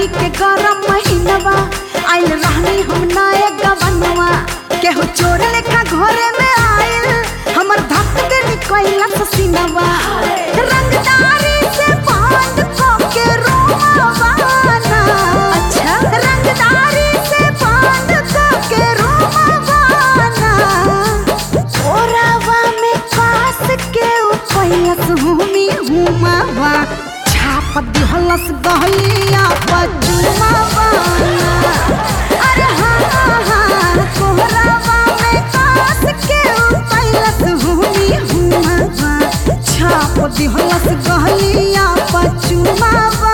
गर्मी के गरम महीनवा आइल रहनी हम नए गवनवा केहू चोर लेखा घरे में आइल हमर धक दे निकैला ससीनवा रंगदारी से बांध के रोमावाना अच्छा रंगदारी से बांध के रोमावाना ओरावा में कास के उपैलस हुमी हुमावा छाप दिहलस गहलिया पचुमावा अरे हाँ हाँ हाँ कोहरावा में कास के उपैलस हुमी हुमावा छाप दिहलस गहलिया पचुमावा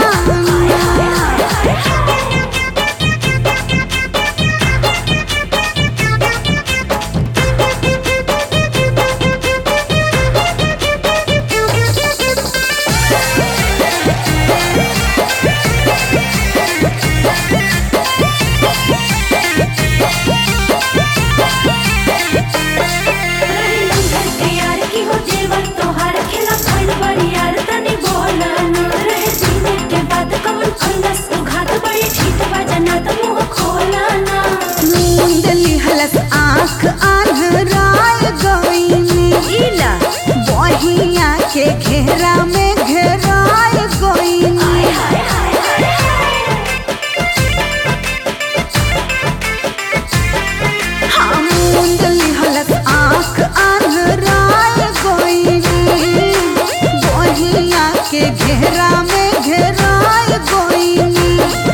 यार की हो जेवर तोहार खेला भइल बड़ी यार तनी बोला न रहे जीने के बाद कमल खंडस उघात बड़ी ठीक बजना त मुंह खोला ना मुंदली हलस आँख आन्हराय गईनी इला बहिया के घेरा में घेराय गईनी हाँ मुंदली हलस आँख आन्हराय गईनी बहिया के घेरा में घेराय गईनी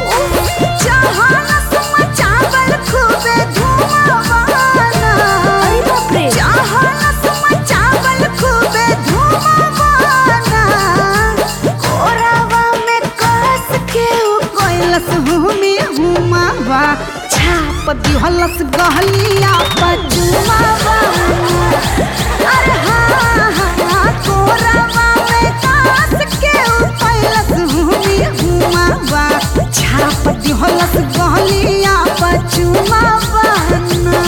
चाहनस मचावल खूबे धुआवाना अरे बाप रे चाहनस मचावल खूबे धुआवाना कोरावा में कस के उ कोइलस हुमी हुमावा छाप दिहलस गहलिया पजुमावा अरे हाँ हाँ कोरावा में कस के उ कोइलस हुमी हुमावा छाप दिहलस गहलिया पजुमावा ना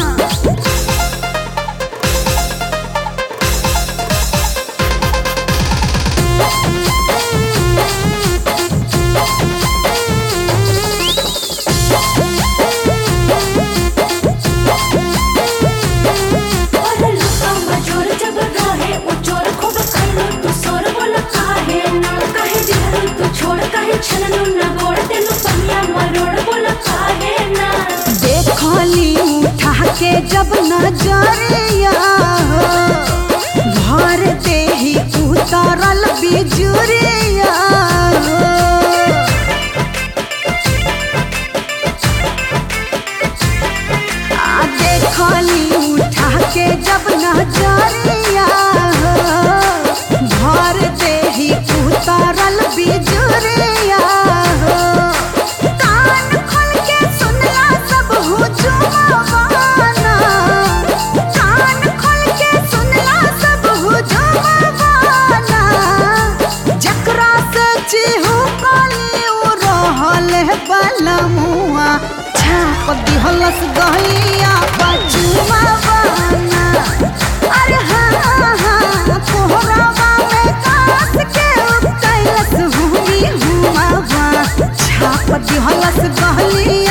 और लुका मजोर जब रहे ओ चोर खूब खैलो तू सोर बोला काहे ना काहे दिहरु तू छोड़ काहे छलनु ना गोड़ तेनु पनिया मरोड़ बोला काहे ना देखली उठा के जब नजरिया भर देही उतरल बिजुरिया आ देखली उठा के जब नजरिया भर देही उतरल बिजुरिया कान खोल के सुनला सब हुजुमावाना कान खोल के सुनला सब हुजुमावाना जकरा से चिहू काली उ रहल बलमुआ छाप दिहलस गहलिया पचुमावाना अरे हाँ हाँ कोहरावा में कास के उतैलस हुमी हुमावा छाप दिहलस गहलिया